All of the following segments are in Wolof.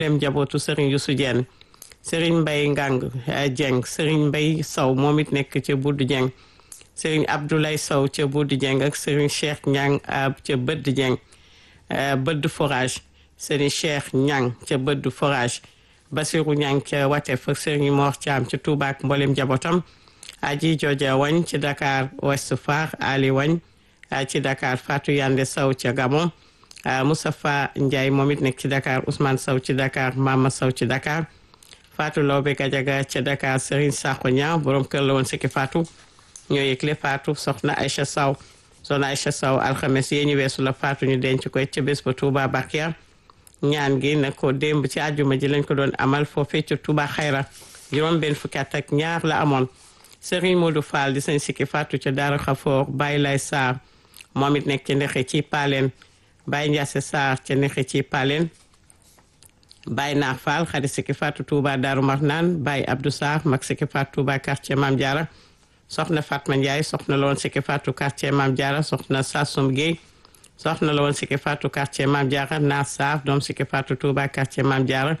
dem njabootu Serigne Youssou Dieng Serigne Mbaye Ngang Dieng Serigne Mbaye Sow moom it nekk ca Buddu Dieng Serigne Abdoulaye Sow ca Buddu Dieng ak Serigne Cheikh Ñang ca Bëdd Dieng Bëdd Forage Serigne Cheikh Ñang ca Bëdd Forage Basirou Ñang ca Watef ak Serigne Mor Thiam ca Touba ak mboolem njabootam Aji Joja Wañ ci Dakar Ouest Foire Ali Wañ ci Dakar Fatou Yande Sow ca Gabon Moustapha Ndiaye moom it nekk ci Dakar Ousmane Sow ci Dakar Mama Sow ci Dakar Fatou Lawbe Gadiaga ca Dakar Serigne Sakho Niang borom kër la woon sikki Fatou ñoo yëgle Fatou soxna Aïcha Sow soxna Aïcha Sow alxames yee ñu weesu la Fatou ñu denc koy ca bés ba Touba Bakia ñaan gi na ko démb ci àjjuma ji lañ ko doon amal foofee ca Touba Xayra juróom benn fukki at ak ñaar la amoon Serigne Modou Fall di sañ sikki Fatou ca Daara Xafoor Baye Lay Sarr moom it nekk ci ndexe ci Paleen Baye Ndiasse Sarr ca ndexe ci Paleen Baye Naar Fall xadi sikki Fatou Touba Daaru Marnaan Baye Abdou Sarr mag sikki Fatou Touba quartier Mame Diarra soxna Fatma Ndiaye soxna la woon sikki Fatou quartier Mame Diarra soxna Sassoum Gueye soxna la woon sikki Fatou quartier Mame Diarra Naar Sarr doom sikki Fatou Touba quartier Mame Diarra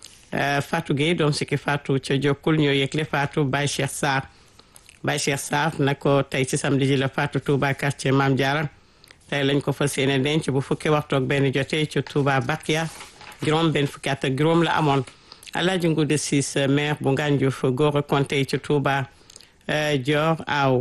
Fatou Gueye doom sikki Fatou ca Jokkul ñoo yëgle Fatou Baye Cheikh Sarr Baye Cheikh Sarr na ko tey ci samedi ji la Fatou Touba quartier Mame Diarra tey lañ ko fas yéene denc bu fukki waxtu ak benn jotee ci Touba Bakia juróom benn fukki at ak juróom la amoon Alaaji Ngude Sis maire bu Ngandiouf góor a konté ci Touba Dior aw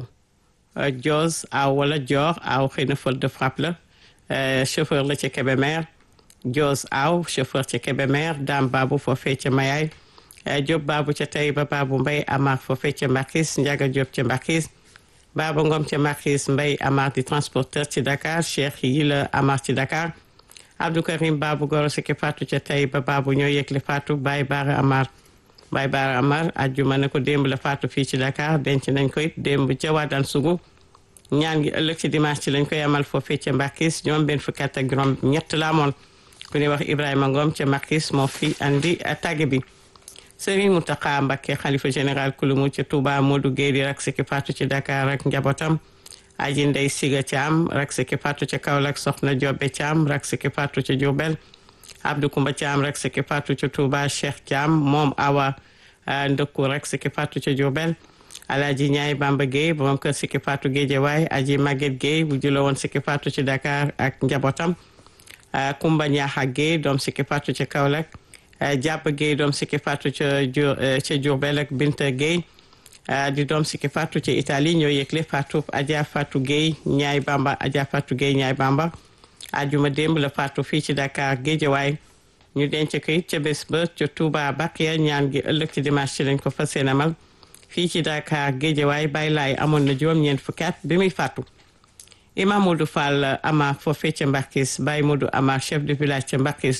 Dios aw wala Dior aw xëy na faute de frappe la chauffeur la ci Kébémer Dios aw chauffeur ci Kébémer Dame Babou foofee ca Mayaay Diop Babou ca Taïba Babou Mbaye Amar foofee ca Mbakis Ndiaga Diop ca Mbakis Baba Ngom ca Mbakis Mbaye Amar di transporteur ci Dakar Cheikh yi la Amar ci Dakar Abdou Karim Babou Goro Siki Fatou ca Taïba Babou ñoo yëgle Fatou Baye Bara Amar Baye Bara Amar ajjuma ne ko démb la Fatou fii ci Dakar denc nañ ko it démb ca Wadane Sougou ñaan gi ëllëg ci dimanche ci lañ koy amal foofee ca Mbakis ñoom benn fukki at ak juróom ñett la amoon ku ñuy wax Ibrahima Ngom ca Mbakis moo fi andi tàgge bi Serigne Mountakha Mbacké xalifa général kulumu ca Touba Modou Guèye di rak Siki Fatou ci Dakar ak njabootam aji ndey Siga Thiam rak Siki Fatou ca Kaolack soxna Jobbe Thiam rak Siki Fatou ca Diourbel Abdou Koumba Thiam rak Siki Fatou ca Touba Cheikh Thiam moom awa ndëkku rak Siki Fatou ca Diourbel Alaaji Ñaay Bamba Guèye borom kër Siki Fatou Guédiawaye aji Maguette Guèye bu julo woon Siki Fatou ci Dakar ak njabootam Koumba Ñaaxa Guèye doom Siki Fatou ca Kaolack jàpp Guèye doom Siki Fatou ca ca Diourbel ak Binta Guèye di doom Siki Fatou ca Italie ñoo yëgle Fatou Adja Fatou Guèye ñaay Bamba Adja Fatou Guèye ñaay Bamba ajuma démb la Fatou fii ci Dakar Guédiawaye ñu denc ko it ca bés ba ca Touba Bakia ñaan gi ëllëg ci dimanche ci lañ ko fas yéene amal fii ci Dakar Guédiawaye Baye Laay amoon na juróom-ñeent fukki at bi muy fàttu Imam Modou Fall Ama foofee ca Mbakis Baye Modou Ama chef de village ca Mbakis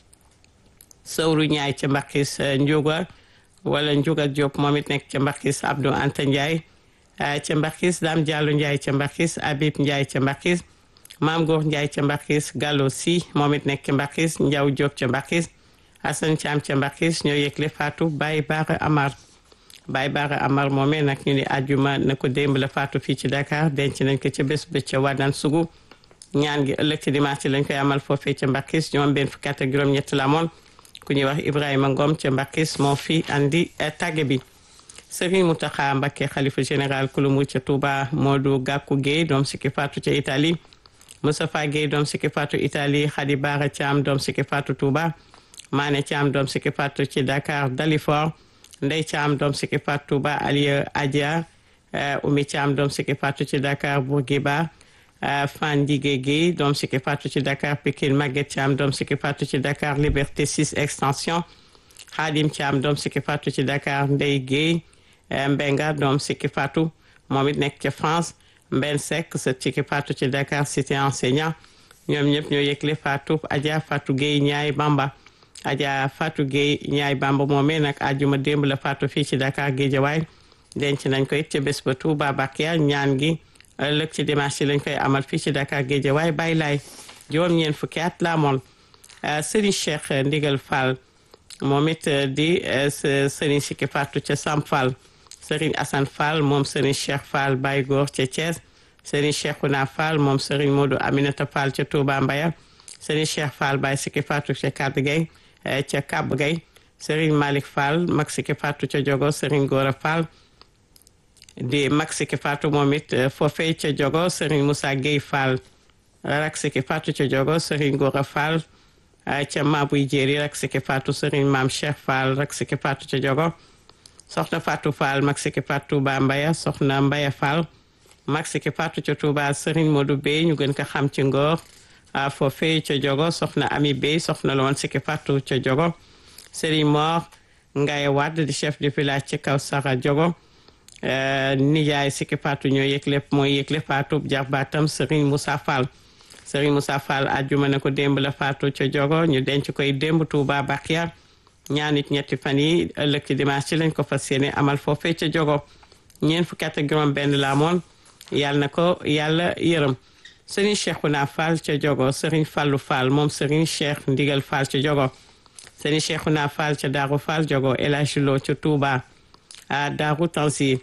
Sawru Ñaay ca Mbakis Njuga wala Njuga Diop moom it nekk ca Mbakis Abdou Anta Ndiaye ca Mbakis Dame Diallo Ndiaye ca Mbakis Habib Ndiaye ca Mbakis Maam Góor Ndiaye ca Mbakis Gallo Si moom it nekk ca Mbakis Ndiaw Diop ca Mbakis Assane Thiam ca Mbakis ñoo yëgle Fatou Baye Bara Amar Baye Bara Amar moomee nag ñu ni àjjuma na ko démb la Fatou fii ci Dakar denc nañ ko ca bés ba ca Wadane Sougou ñaan gi ëllëg ci dimanche lañ koy amal foofee ca Mbakis ñoom benn fukki at ak juróom-ñett la amoon ku ñuy wax Ibrahima Ngom ca Mbakis moo fi andi tàgge bi Serigne Mountakha Mbacké xalifa général kulumu ca Touba Modou Gakou Guèye doom Siki Fatou ca Italie Moustapha Guèye doom Siki Fatou Italie Khady Bara Thiam doom Siki Fatou Touba Mané Thiam doom Siki Fatou ci Dakar Dalifort Ndey Thiam doom Siki Fatou Touba Aliou Adia Oumy Thiam doom Siki Fatou ci Dakar Bourguiba Fan Ndigé Guèye doom Siki Fatou ci Dakar Pikine Maguette Thiam doom Siki Fatou ci Dakar Liberté 6 extension Khadim Thiam doom Siki Fatou ci Dakar Ndey Guèye Mbenga doom Siki Fatou moom it nekk ca France Mben Seck sa Siki Fatou ci Dakar cité enseignant ñoom ñëpp ñoo yëgle Fatou Adja Fatou Guèye ñaay Bamba Adja Fatou Guèye ñaay Bamba moomee nag àjjuma démb la Fatou fii ci Dakar Guédiawaye denc nañ ko it ca bés ba Touba Bakia ñaan gi ëllëg ci dimanche ci lañ koy amal fii ci Dakar Guédiawaye bàyyi laay juróom-ñeent fukki at la amoon Serigne Cheikh Ndigal Fall moom it di Serigne Siki Fatou ca Sam Fall Serigne Assane Fall moom Serigne Cheikh Fall Baye Góor ca Thiès Serigne Cheikhouna Fall moom Serigne Modou Aminata Fall ca Touba Mbaya Serigne Cheikh Fall Baye Siki Fatou ca Kaddu Gueye ca Kab Gay Serigne Malick Fall mag Siki Fatou ca Jogo Serigne Gora Fall di mag Siki Fatou moom it foofee ca Jogo Serigne Moussa Gueye Fall rak Siki Fatou ca Jogo Serigne Gora Fall ca Mabuy Jéeri rak Siki Fatou Serigne Maam Cheikh Fall rak Siki Fatou ca Jogo soxna Fatou Fall mag Siki Fatou Touba Mbaya soxna Mbaya Fall mag Siki Fatou ca Touba Serigne Modou Bey ñu gën ko xam ci Ngor foofee ca Jogo soxna Ami Bey soxna la woon Siki Fatou ca Jogo Serigne Mor Ngaye Wade di chef de village ci kaw Sara Jogo nijaay Siki Fatou ñoo yëg lépp mooy yëg lépp Fatou jarbaatam Serigne Moussa Fall Serigne Moussa Fall àjjuma ne ko démb la Fatou ca Jogo ñu denc koy démb Touba Bakia ñaanit ñetti fan yi ëllëg ci dimanche ci lañ ko fas yéene amal foofee ca Jogo ñeent fukki at ak juróom benn la amoon yàlla na ko yàlla yërëm Serigne Cheikhouna Fall ca Jogo Serigne Fallou Fall moom Serigne Cheikh Ndigal Fall ca Jogo Serigne Cheikhouna Fall ca Darou Fall Jogo El Hadji Lo ca Touba a Darou Tansi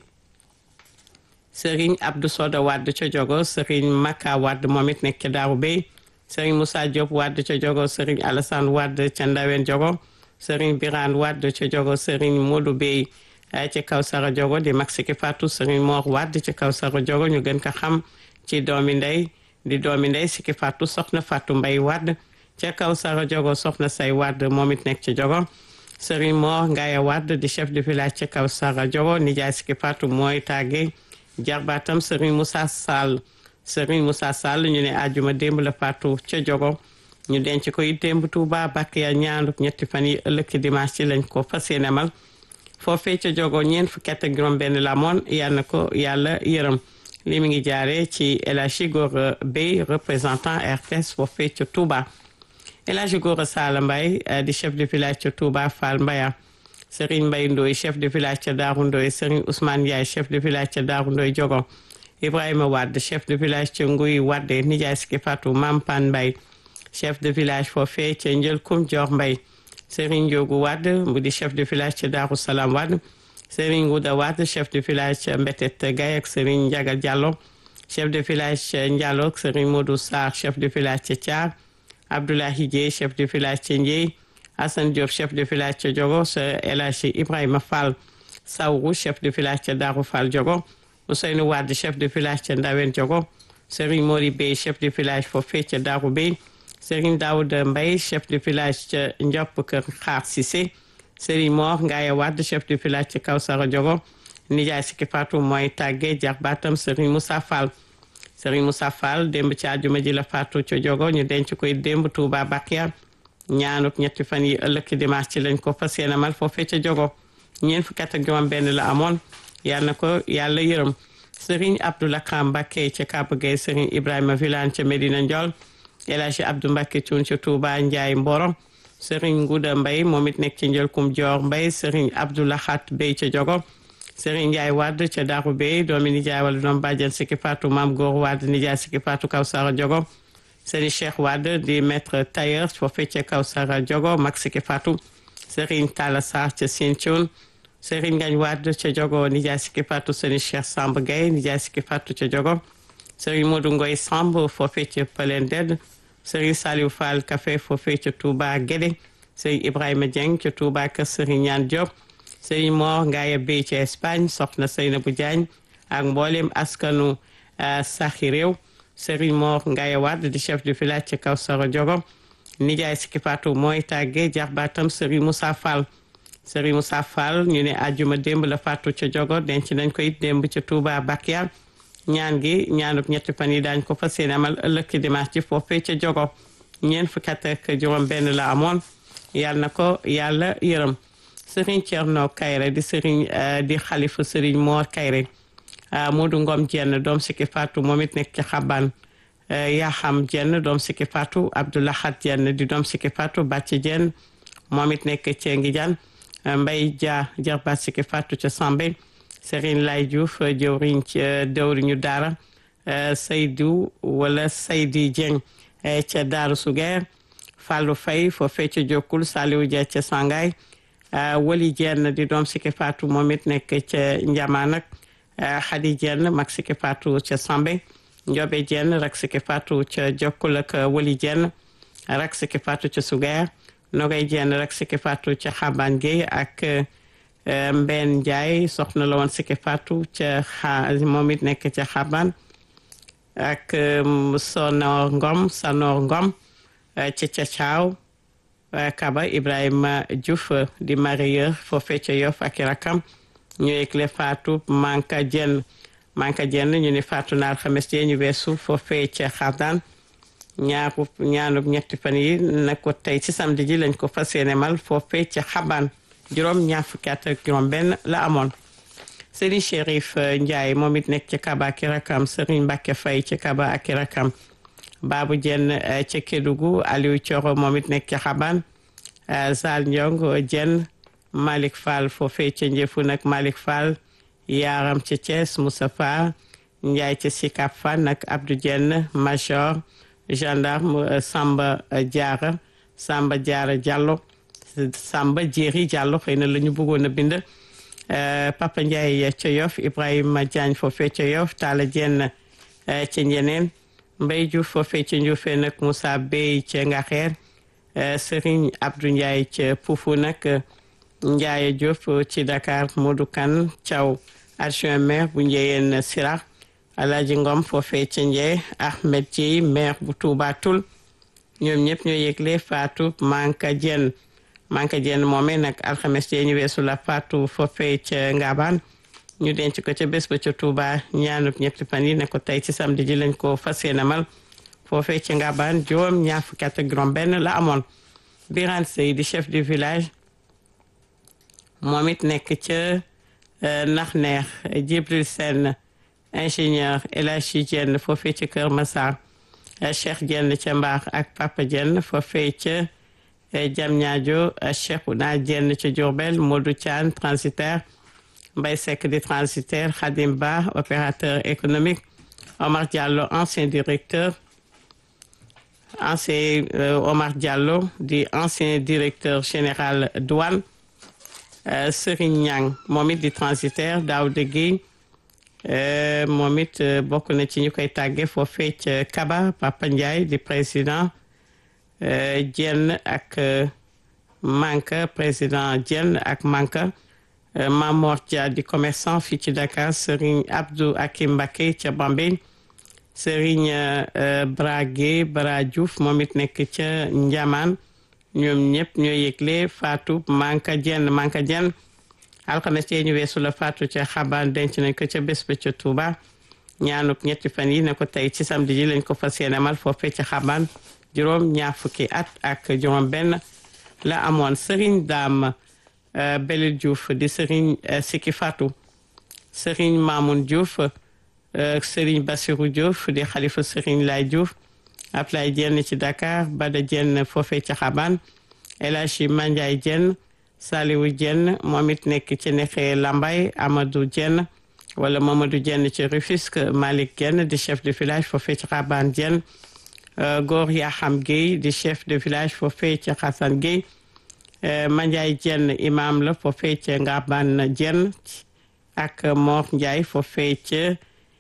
Serigne Abdou Soda Wade ca Jogo Serigne Maka Wade moom it nekk ca Darou Bey Serigne Moussa Diop Wade ca Jogo Serigne Alassane Wade ca Ndawen Jogo Serigne Birane Wade ca Jogo Serigne Modou Bey ca Kawsara Jogo di mag Siki Fatou Serigne Mor Wade ca Kawsara Jogo ñu gën ko xam ci doomi ndey di doomi ndey Siki Fatou soxna Fatou Mbay Wade ca Kawsara Jogo soxna say Wade moom it nekk ca Jogo Serigne Mor Ngaya Wade di chef de village ca Kawsara Jogo nijaay Siki Fatou mooy tàggee jarbaatam Serigne Moussa Sall Serigne Moussa Sall ñu ne àjjuma démb la Fatou ca Jogo ñu denc ko it démb Touba Bakiya ñaanuk ñetti fan yi ëllëg ci dimanche ci lañ ko fas yéene amal foofee ca Jogo ñeent fukki at ak juróom benn la moon yal na ko yàlla yërëm li mi ngi jaaree ci El Hadji Gora Bey représentant RTS foofee ca Touba El Hadji Gora Sala Mbaye di chef de village ca Touba Fall Mbaya Serigne Mbaye Ndoye chef de village ca Daaru Ndoye Serigne Ousmane Ndiaye chef de village ca Daaru Ndoye Jogo Ibrahima Wade chef de village ca Nguy Wade nijaay Siki Fatou Mampan Mbaye chef de village foofee ca Njël Kum Joor Mbaye Serigne Ndiogu Wade mu di chef de village ca Daaru Salaam Wade Serigne Ngouda Wade chef de village ca Mbetet Gaye ak Serigne Ndiaga Diallo chef de village ca Ndiallo ak Serigne Modou Sarr chef de village ca Thiar Abdoulahi Dieye chef de village ca Ndieye Assane Diop chef de village ca Diogo sa El Hadji Ibrahima Fall Sawru chef de village ca Daaru Fall Diogo Ousseynou Wade chef de village ca Ndawen Diogo Serigne Mori Bey chef de village foofee ca Daaru Bey Serigne Daouda Mbaye chef de village ca Ndiop Kër Xaar Cissé Serigne Mor Ngaye Wade chef de village ca Kawsara Diogo nijaay Siki Fatou mooy tàggee jarbaatam Serigne Moussa Fall Serigne Moussa Fall démb ci àjjuma ji la Fatou ca Diogo ñu denc koy démb Touba Bakia ñaanuk ñetti fan yi ëllëg ci dimanche ci lañ ko fas yéene amal foofee ca Diogo ñeent fukki at ak juróom benn la amoon yal na ko yàlla yërëm Serigne Abdoulaye Kam Mbacké ca Kaba Gueye Serigne Ibrahima Vilane ca Medina Ndiol El Hadji Abdou Mbacké Thioune ca Touba Ndiaye Mboro Serigne Ngouda Mbaye moom it nekk ci Njëlkum Dior Mbaye Serigne Abdoulahat Bey ca Diogo Serigne Ndiaye Wade ca Darou Bey doomi nijaay wala doom bàjjen Siki Fatou Mam Góor Wade nijaay Siki Fatou Kawsara Diogo Serigne Cheikh Wade di maître tailleur foofee ca Kawsara Diogo mag Siki Fatou Serigne Talla Sarr ca Sinthiou Serigne Ngagne Wade ca Diogo nijaay Siki Fatou Serigne Cheikh Samb Gaye nijaay Siki Fatou ca Diogo Serigne Modou Ngoy Samb foofee ca Palen Ded Serigne Saliou Fall Café foofee ca Touba Guédé Serigne Ibrahima Dieng ca Touba kër Serigne Ñaan Diop Serigne Mor Ngaye Bey ca Espagne soxna Seynabou Diagne ak mboolem askanu saxi réew Serigne Mor Ngaye Wade di chef de village ca Kawsara Diogo nijaay Siki Fatou mooy tàggee jarbaatam Serigne Moussa Fall Serigne Moussa Fall ñu ne àjjuma démb la Fatou ca Diogo denc nañ ko it démb ca Touba Bakia ñaan gi ñaanub ñetti fan yi daañ ko fas yéene amal ëllëg ci dimanche ci foofee ca Diogo ñeent fukki at ak juróom benn la amoon yàlla na ko yàlla yërëm Serigne Thierno Kayre di Serigne di xalifu Serigne Mor Kayre Modou Ngom Jenn doom Siki Fatou moom it nekk ci xaban Yaxam Jenn doom Siki Fatou Abdoulahat Jenn di doom Siki Fatou Bàcc Jenn moom it nekk ci Ngijan Mbay Dia jarbaat Siki Fatou ca Sambe Serigne Lay Diouf jëwriñ ci dëwriñu daara Seydou wala Seydi Dieng ca Daaru Sugeer Fallou Faye foofee ca Jokkul Saliou Dia ca Sangay Wali Jenn di doom Siki Fatou moom it nekk ca Njamaan ak Xadi Jenn mag Siki Fatou ca Sambe Njobe Jenn rak Siki Fatou ca Jokkul ak Wali Jenn rak Siki Fatou ca Sugeer Nogay Jenn rek Siki Fatou ca Xaban Gueye ak Mbeen Ndiaye soxna la woon Siki Fatou ca xa moom it nekk ca Xaban ak Sonor Ngom Sanor Ngom ca Cacaaw Kaba Ibrahima Diouf di marieur foofee ca Yoff ak i rakam ñu yëgle Fatou Manka Jenn Manka Jenn ñu ni Fatou na alxames jee ñu weesu foofee ca Xardaan ñaaru ñaanub ñetti fan yi na ko tey ci samedi ji lañ ko fas yéene mal foofee ca Xabaan juróom ñaar fukki at ak juróom benn la amoon Serigne Chérif Ndiaye moom it nekk ca Kaba ak i rakam Serigne Mbacke Faye ca Kaba ak i rakam Babou Jenn ca Kédougou Aliou Thioro moom it nekk ca Xabaan Zal Ndiong Jenn Malick Fall foofee ca Njëfu nag Malick Fall Yaram ca Thiès Moustapha Ndiaye ca Sicap Fan nag Abdou Jenn Major gendarme Samba Diarra Samba Diarra Diallo Samba Jéeri Diallo xëy na la ñu bëggoon a bind Papa Ndiaye ca Yoff Ibrahima Diagne foofee ca Yoff Talla Jenn ca Njeneen Mbay Diouf foofee ca Njuufee nag Moussa Bey ca Ngaxeer Serigne Abdou Ndiaye ca Poufou nag Ndiaye Diop ci Dakar Modou Kane Thiaw adjoint maire bu Njeyeen Sirax Alaaji Ngom foofee ca Njee Ahmed Dieye maire bu Touba Toul ñoom ñëpp ñoo yëgle Fatou Manka Dieng Manka Dieng moomee nag alxames jee ñu weesu la Fatou foofee ca Ngabaan ñu denc ko ca bés ba ca Touba ñaanub ñetti fan yi ne ko tey ci samedi ji lañ ko fas yéene mal foofee ca Ngabaan juróom ñaar fukki at ak juróom benn la amoon Birane Sey di chef du village moom it nekk ca nax neex Jibril Sène ingénieur El Hadji Dieng foofee ca Kër Massar Cheikh Dieng ca Mbaax ak Papa Dieng foofee ca Diamniadio Cheikhouna Dieng ca Diourbel Modou Thian transitaire Mbaye Seck di transitaire Khadim Ba opérateur économique Omar Diallo ancien directeur ancien Omar Diallo di ancien directeur général douane Serigne Niang moom it di transitaire Daouda Guèye moom it bokk na ci ñu koy tàgge foofee ca Kaba Papa Ndiaye di président Dieng ak Manka président Dieng ak Manka Mamor Dia di commerçant fii ci Dakar Serigne Abdou Akim Mbacké ca Bambey Serigne Brage Bara Diouf moom it nekk ca Njamaan ñoom ñëpp ñoo yëgle Fatou Manka Dieng Manka Dieng alxames yee ñu weesu la Fatou ca xabaan denc nañ ko ca bés ba ca Touba ñaanub ñetti fan yi ne ko tey ci samedi ji lañ ko fas yéene mal foofee ca xabaan juróom ñaar fukki at ak juróom benn la amoon Serigne Dame Belil Diouf di Serigne Siki Fatou Serigne Mamoun Diouf Serigne Bassirou Diouf di xalifa Serigne Lay Diouf Ablaye Dieng ci Dakar Bada Dieng foofee ca xabaan El Hadji Mandiaye Dieng Saliwu Dieng moom it nekk ci nexe Lambay Amadou Dieng wala Mamadou Dieng ci Rufisque Malick Dieng di chef de village foofee ci Xaban Dieng Góor Yaxam Guèye di chef de village foofee ci Xasan Guèye Mandiaye Dieng imam la foofee ci Ngaban Dieng ak Mor Ndiaye foofee ci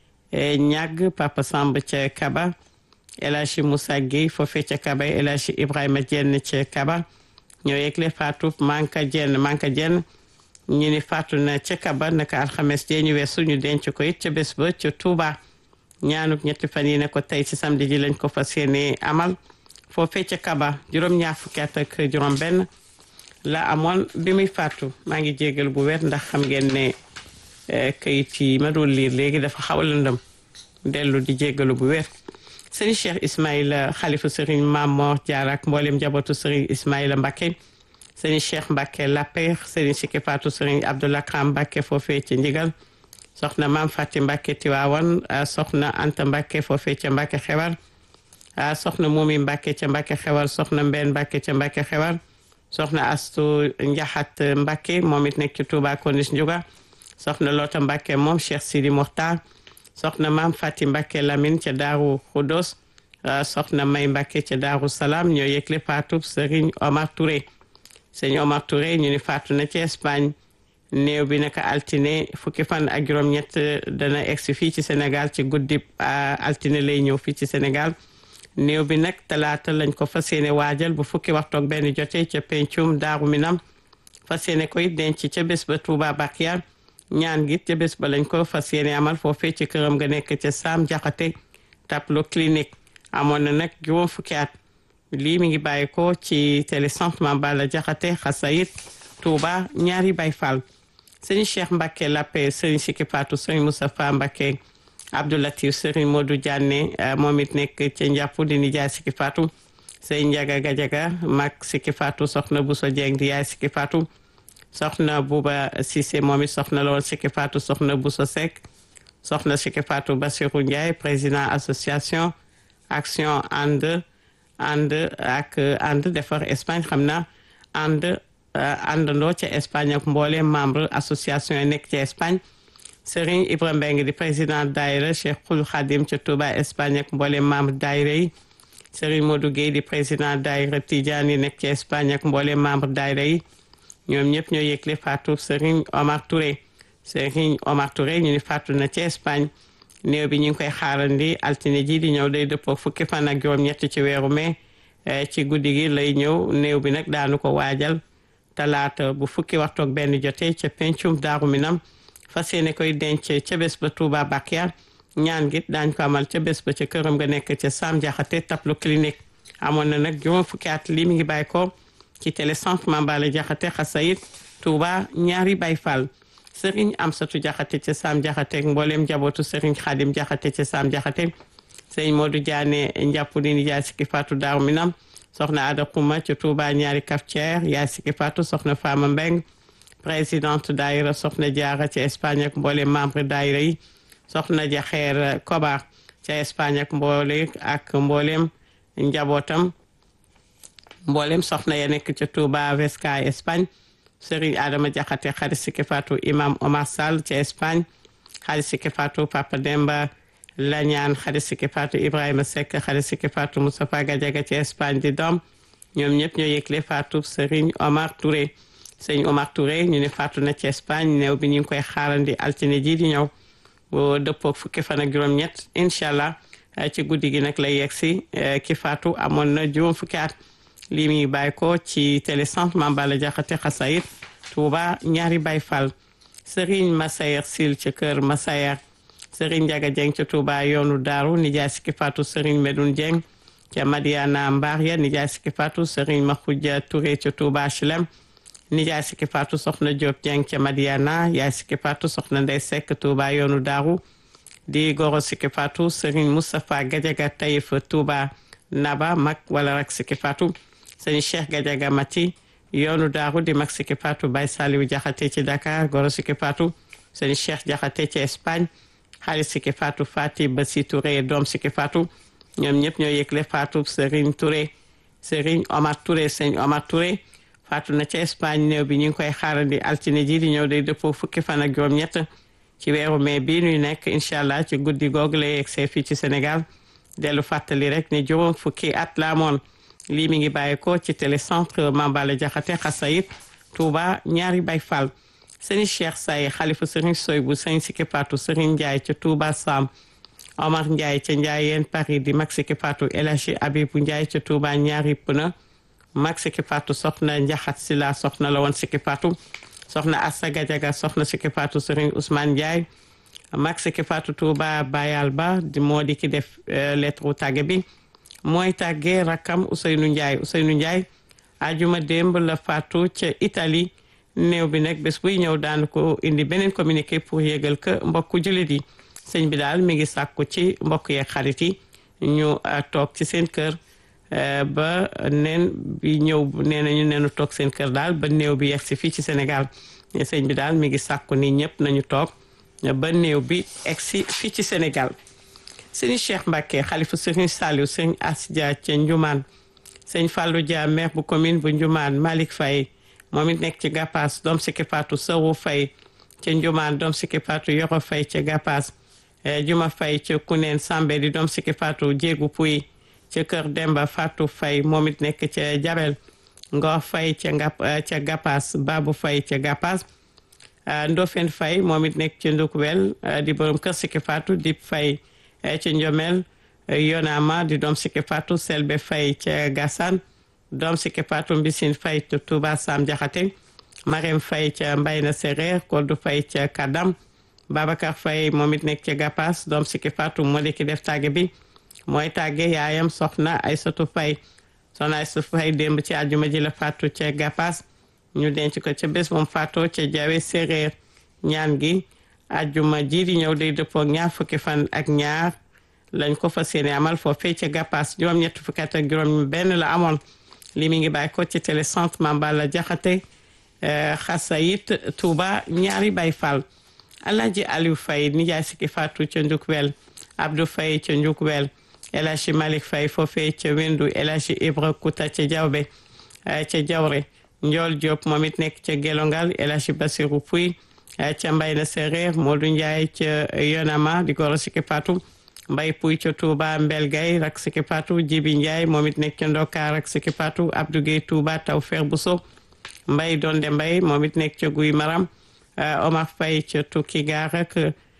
ñàgg Papa Samb ca Kaba El Hadji Moussa Guèye foofee ca Kaba El Hadji Ibrahima Dieng ca Kaba ñoo yegle Fatou Manka Dieng Manka Dieng ñu ni faatu na ca Kaba naka alxames jee ñu weesu ñu denc ko it ca bés ba ca Touba ñaanub ñetti fan yi ne ko tey ci samedi ji lañ ko fas yéene amal foofee ca Kaba juróom-ñaar fukki at ak juróom benn la amoon bi muy faatu maa ngi jégal bu wér ndax xam ngeen ne kayit yi ma doon liir léegi dafa xaw a lëndëm dellu di jégalu bu wér sëriñ Cheikh Ismaïla xalifa sëriñ Mamor Diarra ak mboolem njabootu sëriñ Ismaïla Mbacké sëriñ Cheikh Mbacké Lapper sëriñ Siki Fatou sëriñ Abdoulaye Kram Mbacké foofee ca Ndigal soxna Maam Fati Mbacké Tiwaawan soxna Anta Mbacké foofee ca Mbacké Xewar soxna Momi Mbacké ca Mbacké Xewar soxna Mbène Mbacké ca Mbacké Xewar soxna Astu Njaxat Mbacké moom it nekk ci Touba Konis Ndiouga soxna Lota Mbacké moom Cheikh Sidi Mokhtar soxna maam Fati Mbacké Lamine ca Daaru Xudos soxna May Mbacké ca Daaru Salaam ñoo yëgle faatu Serigne Omar Touré Serigne Omar Touré ñu ni faatu na ci Espagne néew bi naka altine fukki fan ak juróom-ñett dana egsi fii ci Sénégal ci guddi altine lay ñëw fii ci Sénégal néew bi nag talaata lañ ko fas yéene waajal bu fukki waxtu ak benn jotee ca pencum daaru minam fas yéene koy denc ca bés ba Touba Bakia ñaan gi ca bés ba lañ ko fas yéene amal foofee ci këram nga nekk ca Sam Jaxate tableau clinique amoon na nag juróom fukki at lii mi ngi bàyyi ko ci télé centre Mame Balla Jaxate xasayit Touba ñaari Baay Fall sëñ Cheikh Mbacke Lappe sëñ Siki Fatou sëñ Moustapha Mbacke Abdoulatif sëriñ Modou Diané moom it nekk ca njàpp di nijaay Siki Fatou sëñ Njaga Gajaga mag Siki Fatou soxna Bousso Dieng di yaay Siki Fatou soxna Bouba Cissé moom it soxna la woon Siki Fatou soxna Bousso Seck soxna Siki Fatou Bassirou Ndiaye président association action ànd ànd ak ànd defar Espagne xam na ànd àndandoo ca Espagne ak mboolem membre association yi nekk ca Espagne Serigne Ibrahima Mbengue di président daayira Cheikhul Khadim ca Touba Espagne ak mboolem membre daayira yi Serigne Modou Guèye di président daayira Tidiane yi nekk ca Espagne ak mboolem membre daayira yi ñoom ñëpp ñoo yëgle faatu Serigne Omar Touré Serigne Omar Touré ñu ni faatu na ca Espagne néew bi ñu ngi koy xaarandi altine ji di ñëw day dëppoo fukki fan ak juróom-ñett ci weeru mai ci guddi gi lay ñëw néew bi nag daanu ko waajal talaata bu fukki waxtu ak benn jotee ca pencum daaru minam fas yéene koy denc ca bés ba Touba Bakia ñaan gi daañ ko amal ca bés ba ca këram nga nekk ca Sam Jaxate tableau clinique amoon na nag juróom fukki at lii mi ngi bàyyi ko ci télé centre Mame Balla Jaxate xasayit Touba ñaari Baay Fall sëriñ Amsatu Jaxate ca Sam Jaxate mbooleem njabootu sëriñ Xaadim Jaxate ca Sam Jaxate sëriñ Modou Diané njàpp di ni jaay Siki Fatou daaru minam soxna Ada Xuma ca Touba ñaari cafetière yaay Siki Fatou soxna Fama Mbeng présidente daayira soxna Jaara ca Espagne ak mboolem membre daayira yi soxna Jaxeer Kobar ca Espagne ak mboole ak mboolem njabootam mboolem soxna ya nekk ca Touba Vesca Espagne Serigne Adama Jaxate xarit Siki Fatou imam Omar Sall ca Espagne xarit Siki Fatou Papa Demba Lañaan xarit Siki Fatou Ibrahima Seck xarit Siki Fatou Moustapha Gadiaga ca Espagne di doom ñoom ñëpp ñoo yëgle Fatou Serigne Omar Touré Serigne Omar Touré ñu ne Fatou na ca Espagne néew bi ñu ngi koy xaarandi altine ji di ñëw boo dëppoo fukki fan ak juróom-ñett incha allah ci guddi gi nag lay yegg si ki Fatou amoon na juróom fukki at lii mi bàyyi ko ci télé centre Mame Balla Diakhaté xasayit Touba ñaari Baay Fall Serigne Massayer Sil ca kër Massayer Serigne Ndiaga Dieng ca Touba yoonu Daaru nijaay Siki Fatou Serigne Medoune Dieng ca Madiana Mbar ya nijaay Siki Fatou Serigne Makhoudia Touré ca Touba HLM nijaay Siki Fatou Soxna Diop Dieng ca Madiana yaay Siki Fatou Soxna Ndey Seck Touba yoonu Daaru di goro Siki Fatou Serigne Moustapha Gadiaga Taïf Touba Naba mag wala rak Siki Fatou sëñ Cheikh Gadiaga Mati yoonu daaru di mag Siki Fatou Baye Saliou Jaxate ci Dakar goro Siki Fatou sëñ Cheikh Jaxate ci Espagne xaalis Siki Fatou Fati Basi Touré doom Siki Fatou ñoom ñëpp ñoo yëgle Fatou Serigne Touré Serigne Omar Touré sëñ Omar Touré Fatou na ci Espagne néew bi ñu ngi koy xaarandi altine ji di ñëw day dëppoo fukki fan ak juróom-ñett ci weeru mai bii ñuy nekk incha allah ci guddi googu lay yegsee fii ci Sénégal dellu fàttali rek ne juróom fukki at la amoon lii mi ngi bàyyi ko ci télécentre Mame Balla Diakhaté xasayit Touba ñaari Baay Fall sëñ Cheikh Say xalifa sëriñ Soybu sëñ Siki Fatou sëriñ Ndiaye ca Touba Sam Omar Ndiaye ca Ndiayeen Paris di mag Siki Fatou El Hadji Abibou Ndiaye ca Touba ñaari Puna mag Siki Fatou soxna Njaxat Sila soxna la woon Siki Fatou soxna Assa Gadiaga soxna Siki Fatou sëriñ Ousmane Ndiaye mag Siki Fatou Touba Bayal Ba di moo di ki def lettre tàgge bi mooy tàggee rakkam Ousseynou Ndiaye Ousseynou Ndiaye ajuma démb la faatu ca Italie néew bi nag bés buy ñëw daan ko indi beneen communiqué pour yégal que mbokku jullit yi sëñ bi daal mi ngi sàkku ci mbokk yeeg xarit yi ñu toog ci seen kër ba neen bi ñëw nee nañu neenu toog seen kër daal ba néew bi yegg si fii ci Sénégal sëñ bi daal mi ngi sàkku ni ñëpp nañu toog ba néew bi egg si fii ci Sénégal sëñ Cheikh Mbacke xalifa sëriñ Saliou sëñ Asdia ca Njumaan sëñ Fallou Dia maire bu commune bu Njumaan Malick Faye moom it nekk ci Gapaas doom Siki Fatou Sow Faye ca Njumaan doom Siki Fatou Yoro Faye ca Gapaas Juma Faye ca Kuneen Sambe di doom Siki Fatou Jéegu Puy ca Kër Demba Fatou Faye moom it nekk ca Jabel Ngor Faye ca Ngap ca Gapaas Babou Faye ca Gapaas Ndofène Faye moom it nekk ca Ndukwel di borom kër Siki Fatou Dip Faye ca Njomel Yonama di doom Siki Fatou Selbe Faye ca Gassane doom Siki Fatou Mbisine Faye ca Touba Sam Diakhaté Marème Faye ca Mbayna Séréer Kodou Faye ca Kadam Babacar Faye moom it nekk ca Gapas doom Siki Fatou moo di ki def tàgge bi mooy tàgge yaayam soxna Aysatu Faye soxna Aysatu Faye démb ci àjjuma ji la Fatou ca Gapas ñu denc ko ca bés moom Fatou ca Jawe Séréer ñaan gi àjjuma ji di ñëw day dëppoo ñaar fukki fan ak ñaar lañ ko fas yéene amal foofee ca Gapas juróom-ñett fukki at ak juróom benn la amoon li mi ngi bàyyi ko ci télécentre Mambala Jaxate Xasayit Touba ñaari Baay Fall Alaaji Aliou Faye nijaay Siki Fatou ca Njukwel Abdou Faye ca Njukwel El Hadji Malick Faye foofee ca Wendu El Hadji Ibra Kouta ca Jawbe ca Jawre Njool Diop moom it nekk ca Gelongal El Hadji Basirou Pouy ca Mbayna Séréer Modou Ndiaye ca Yonama di goro Siki Fatou Mbay Pouy ca Touba Mbel Gay rak Siki Fatou Jibi Ndiaye moom it nekk ca Ndokar rak Siki Fatou Abdou Gueye Touba Tawfekh Bousso Mbay Donde Mbay moom it nekk ca Guy Maram Omar Faye ca Tukki Gaar ak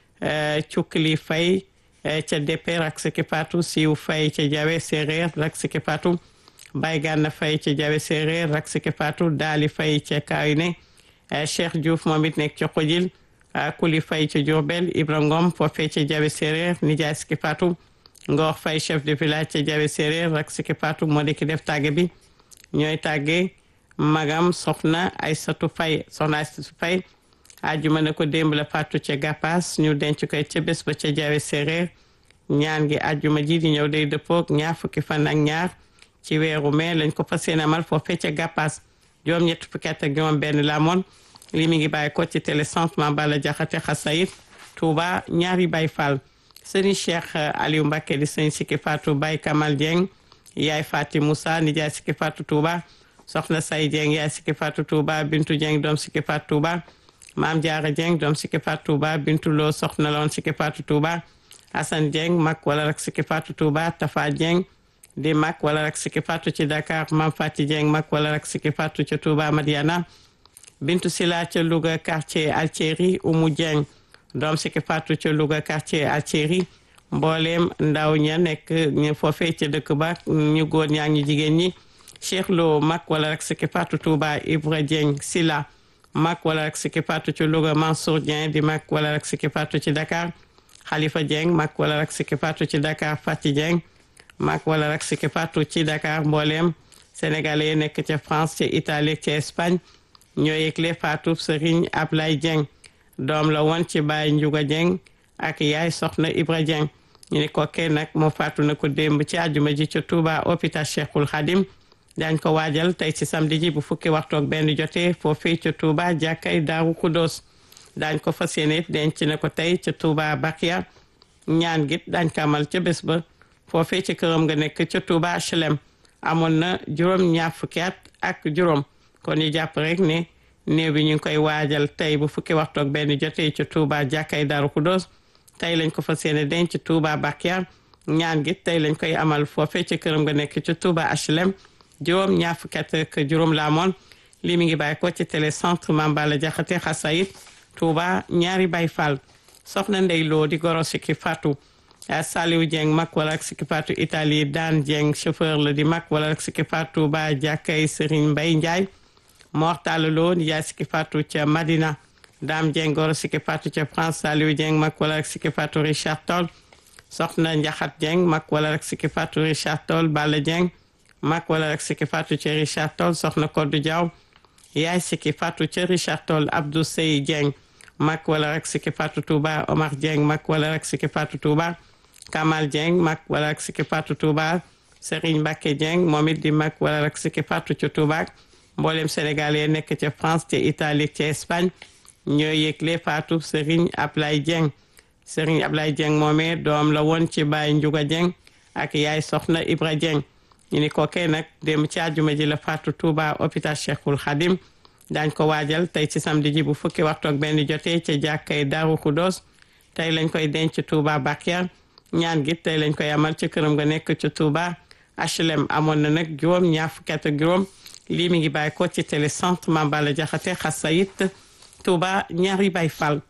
Cukkili Faye ca Depe rak Siki Fatou Siiw Faye ca Jawe Séréer rak Siki Fatou Bay Ganna Faye ca Jawe Séréer rak Siki Fatou Daali Faye ca Kayne Cheikh Diouf moom it nekk ca Xojil Kuli Faye ca Diourbel Ibra Ngom foofee ca Jawe Séréer nijaay Siki Fatou Ngor Faye chef de village ca Jawe Séréer rak Siki Fatou moo di ki def tàgge bi ñooy tàgge magam soxna Aysatu Faye soxna Aysatu Faye ajuma ne ko démb la Fatou ca Gapas ñu denc koy ca bés ba ca Jawe Séréer ñaan gi ajuma ji di ñëw day dëppoog ñaar fukki fan ak ñaar ci weeru mai lañ ko fas yéene amal foofee ca Gapas juróom ñett fukki at ak juróom benn la amoon li mi ngi bàyyi ko ci télécentre Mambala Jaxate Xasayit Touba ñaari Baay Fall sëriñ Cheikh Aliou Mbacké di sëñ Siki Fatou Baye Kamal Dieng yaay Fati Moussa nijaay Siki Fatou Touba soxna Say Dieng yaay Siki Fatou Touba Bintu Dieng doom Siki Fatou Touba Maam Jaara Dieng doom Siki Fatou Touba Bintu Lo soxna loon Siki Fatou Touba Assane Dieng mag wala rek Siki Fatou Touba Tafa Dieng di mag wala rek Siki Fatou ci Dakar Maam Fati Dieng mag wala rek Siki Fatou ca Touba Madiana Bintu Sila ca Louga quartier Altieri Umu Dieng doom Siki Fatou ca Louga quartier Altieri mbooleem ndaw ña nekk ñu foofee ca dëkk ba ñu góor ñaa ñu jigéen ñi Cheikh Lo mag wala rek Siki Fatou Touba Ibra Dieng Sila mag wala rek Siki Fatou ci Louga Mansour Dieng di mag wala rek Siki Fatou ci Dakar Khalifa Dieng mag wala rek Siki Fatou ci Dakar Fati Dieng mag wala rek Siki Fatou ci Dakar mbooleem sénégalais yi nekk ca France ca Italie ca Espagne ñoo yëgle Fatou Serigne Ablaye Dieng doom la woon ci Baye Ndiouga Dieng ak yaay soxna Ibra Dieng ñu ne kookee nag moo faatu na ko démb ci àjjuma ji ca Touba hôpital Cheikhul Khadim daañ ko waajal tey ci samedi ji bu fukki waxtu ak benn jotee foofii ca Touba jàkkay Daaru Kudos daañ ko fas yéene denc na ko tey ca Touba Bakia ñaan git daañ ko amal ca bés ba foofee ci këram nga nekk ca Touba HLM amoon na juróom ñaar fukki at ak juróom kon ñu jàpp rek ne néew bi ñu ngi koy waajal tey bu fukki waxtu ak benn jotee ca Touba jàkkay Daaru Kudos tey lañ ko fas yéene denc Touba Bakia ñaan gi tey lañ koy amal foofee ci këram nga nekk ca Touba HLM juróom ñaar fukki at ak juróom la amoon lii mi ngi bàyyi ko ci télécentre Mambala Jaxate Xasayit Touba ñaari Baay Fall soxna Ndey Lo di goro Siki Fatou Saliou Dieng mag wala ak Siki Fatou Italie Daan Dieng chauffeur la di mag wala ak Siki Fatou ba jàkkay Serigne Mbaye Ndiaye Mortala Lo di jaay Siki Fatou ca Madina Dame Dieng goro Siki Fatou ca France Saliou Dieng mag wala ak Siki Fatou Richard Toll soxna Njaxat Dieng mag wala ak Siki Fatou Richard Toll Balla Dieng mag wala ak Siki Fatou ca Richard Toll soxna Koddu Diaw yaay Siki Fatou ca Richard Toll Abdou Sey Dieng mag wala ak Siki Fatou Touba Omar Dieng mag wala ak Siki Fatou Touba Kamal Dieng mag wala ak Siki Fatou Touba Serigne Mbacke Dieng moom it di mag wala ak Siki Fatou ca Touba mboolem Sénégal yi nekk ca France ca Italie ca Espagne ñoo yëgle Fatou Serigne Ablaye Dieng Serigne Ablaye Dieng moomee doom la woon ci Baye Ndiouga Dieng ak yaay soxna Ibra Dieng ñu ni kookee nag dem ci àjjuma ji la Fatou Touba hôpital Cheikhul Khadim daañ ko waajal tey ci samedi ji bu fukki waxtu ak benn jotee ca jàkkay Daaru Kudos tey lañ koy denc Touba Bakia ñaan gi tey lañ koy amal ci këram nga nekk ci Touba HLM amoon na nag juróom ñaar fukki at ak juróom lii mi ngi bàyyi ko ci télécentre Mambala Jaxate Xasayit Touba ñaari Baay Fall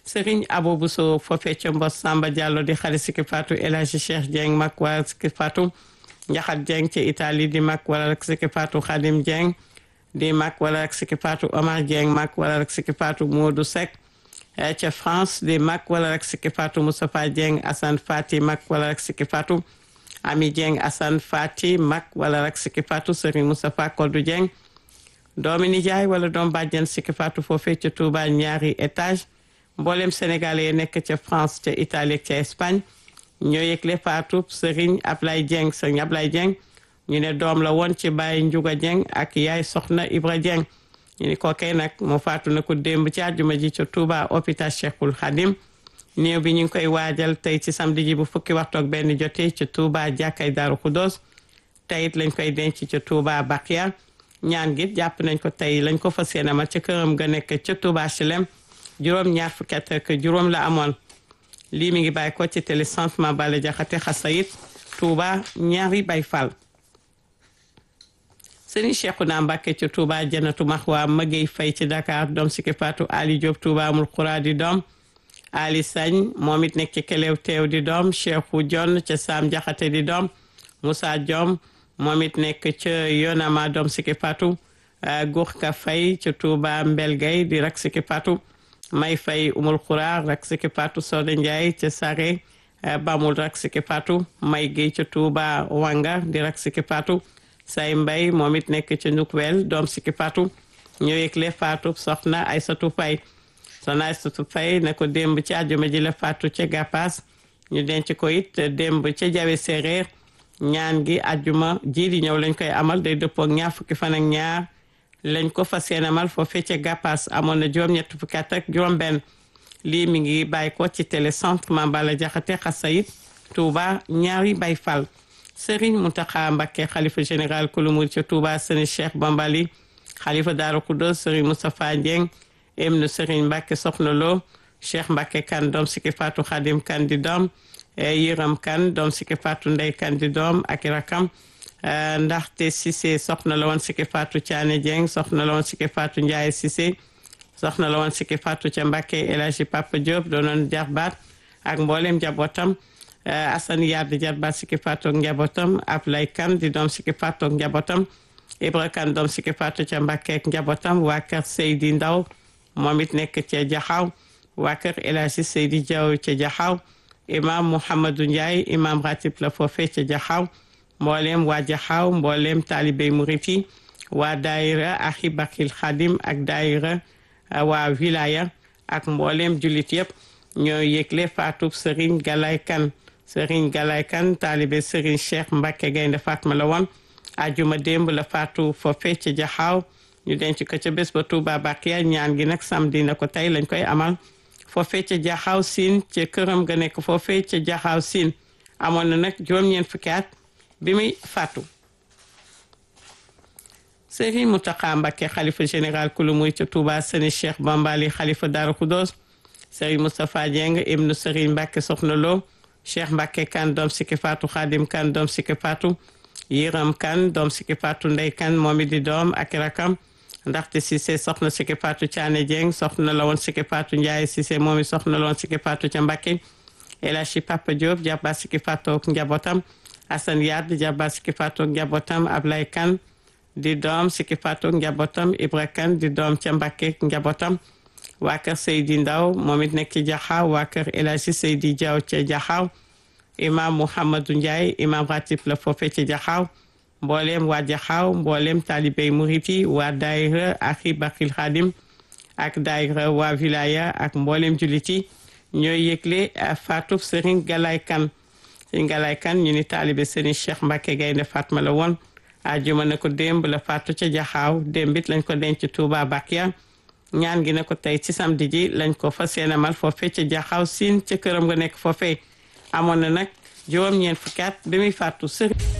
Serigne Abou Bousso foofee ca Mbos Samba Diallo di xarit Siki Fatou El Hadji Cheikh Dieng mag wala Siki Fatou Njaxat Dieng ca Italie di mag wala rek Siki Fatou Khadim Dieng di mag wala rek Siki Fatou Omar Dieng mag wala rek Siki Fatou Modou Seck ca France di mag wala rek Siki Fatou Moustapha Dieng Assane Fati mag wala rek Siki Fatou Ami Dieng Assane Fati mag wala rek Siki Fatou Serigne Moustapha Kodou Dieng doomi nijaay wala doom bàjjen Siki Fatou foofee ca Touba ñaari étage mboolem sénégalais yi nekk ca France ca Italie ca Espagne ñoo yëgle Fatou Serigne Ablaye Dieng Serigne Ablaye Dieng ñu ne doom la woon ci Baye Ndiouga Dieng ak yaay Soxna Ibra Dieng ñu ni kookee nag moo faatu na ko démb ci àjjuma ji ca Touba hôpital Cheikhul Khadim néew bi ñu ngi koy waajal tey ci samedi ji bu fukki waxtu ak benn jotee ca Touba jàkkay Daaru Khoudoss tey it lañ koy denc ca Touba Bakia ñaan gi jàpp nañ ko tey lañ ko fas yéene amal ca këram ga nekk ca Touba Chelem juróom ñaar fukki at ak juróom la amoon lii mi ngi bàyyi ko ci télé centre Mabala Jaxate Xasayit Touba ñaari bay fall sëriñ Cheikhouna Mbacké ci Touba Janatu Maxwa Magey Fay ci Dakar doom Siki Fatou Ali Diop Touba amul xuraa di doom Ali Sagne moom it nekk ci Kelew teew di doom Cheikhou Dione ca Sam Jaxate di doom Moussa Diom moom it nekk ca Yonama doom Siki Fatou Gourka Fay ca Touba Mbelgay di rak Siki Fatou may fay umul xuraa rak Siki Fatou Soda Ndiaye ca Sare bamul rak Siki Fatou may géey ca Touba Wanga di rak Siki Fatou say mbay moom it nekk ca Nukwel doom Siki Fatou ñoo yëgle Fatou soxna Aysatu Fay soxna Aysatu Fay ne ko démb ci àjjuma ji la Fatou ca Gapas ñu denc ko it démb ca Jawe Séeréer ñaan gi àjjuma ji di ñëw lañ koy amal day dëppoo ak ñaar fukki fan ak ñaar lañ ko fas yéene amal foofee ca Gapas amoon na juróom-ñett fukki at ak juróom-benn lii mi ngi bàyyi ko ci télé centre Mambala Jaxate Xasayit Touba ñaari bay fall Serigne Mountakha Mbacké xalifa général kulu murid ca Touba Serigne Cheikh Bambali xalifa Daaru Khoudoss Serigne Moustapha Dieng ibnu Serigne Mbacké Soxna Lo Cheikh Mbacké kan doom Siki Fatou Khadim kan di doom Yiram kan doom Siki Fatou Ndey kan di doom ak rakam ndaxte Cissé soxna la woon Siki Fatou Thiané Dieng soxna la woon Siki Fatou Ndiaye Cissé soxna la woon Siki Fatou ca Mbacké El Hadji Papa Diop doonoon jarbaat ak mboolem njabootam Assane Yade jarbaat Siki Fatou ak njabootam Ablaye Kane di doom Siki Fatou ak njabootam Ibra Kane doom Siki Fatou ca Mbacké ak njabootam waa kër Seydi Ndaw moom it nekk ca Jaxaw waa kër El Hadji Seydi Diaw ca Jaxaw imam Mouhamadou Ndiaye imam ratib la foofee ca Jaxaw mboolem waa Jaxaw mboolem taalibey murit yi waa daayira Ahibakil Khadim ak daayira waa wilaya ak mboolem jullit yëpp ñoo yëgle faatub Serigne Galay Kane Serigne Galay Kane taalibe Serigne Cheikh Mbacké Gaynde Fatma la woon ajuma démb la faatu foofee ca Jaxaw ñu denc ko ca bés ba Touba Bakiya ñaan gi nag samedi na ko tey lañ koy amal foofee ca Jaxaw Siin ca këram ga nekk foofee ca Jaxaw Siin amoon na nag juróom-ñeent fukki at bi muy faatu Serigne Mountakha Mbacké xalifa général kulu muy ca Touba Serigne Cheikh Bambali xalifa Darou Khoudoss Serigne Moustapha Dieng ibnu Serigne Mbacké Soxna Lo Cheikh Mbacké kan doom Siki Fatou Khadim kan doom Siki Fatou Yiram kan doom Siki Fatou Ndey kan moom it di doom ak rakam ndaxte Cissé soxna Siki Fatou Thiané Dieng soxna la woon Siki Fatou Ndiaye Cissé moom it soxna la woon Siki Fatou ca Mbacké El Hadji Papa Diop jarba Siki Fatou ak njabootam Assane Yade jarba Siki Fatou ak njabootam Ablaye Kane di doom Siki Fatou ak njabootam Ibra Kane di doom ca Mbacké ak njabootam waa kër Seydi Ndaw moom it nekk ci Jaxaaw waa kër El Hadji Seydi Diaw ca Jaxaaw imam Mouhamadou Ndiaye imam ratib la foofe ca Jaxaaw mboolem waa Jaxaaw mboolem taalibey murit yi waa daayira Ahibakil Khadim ak daayira waa wilaya ak mboolem jullit yi ñooy yëgle faatub Serigne Galay Kane Serigne Galay Kane ñu ni taalibe Serigne Cheikh Mbacké Gaynde Fatma la woon ajuma na ko démb la faatu ca Jaxaaw démbit lañ ko denc Touba Bakiya ñaan gi na ko tey ci samedi ji lañ ko fas yéene amal foofee ca Jaxaaw Siin ca këram nga nekk foofee amoon na nag juróom-ñeent fukki at bi muy faatu Serigne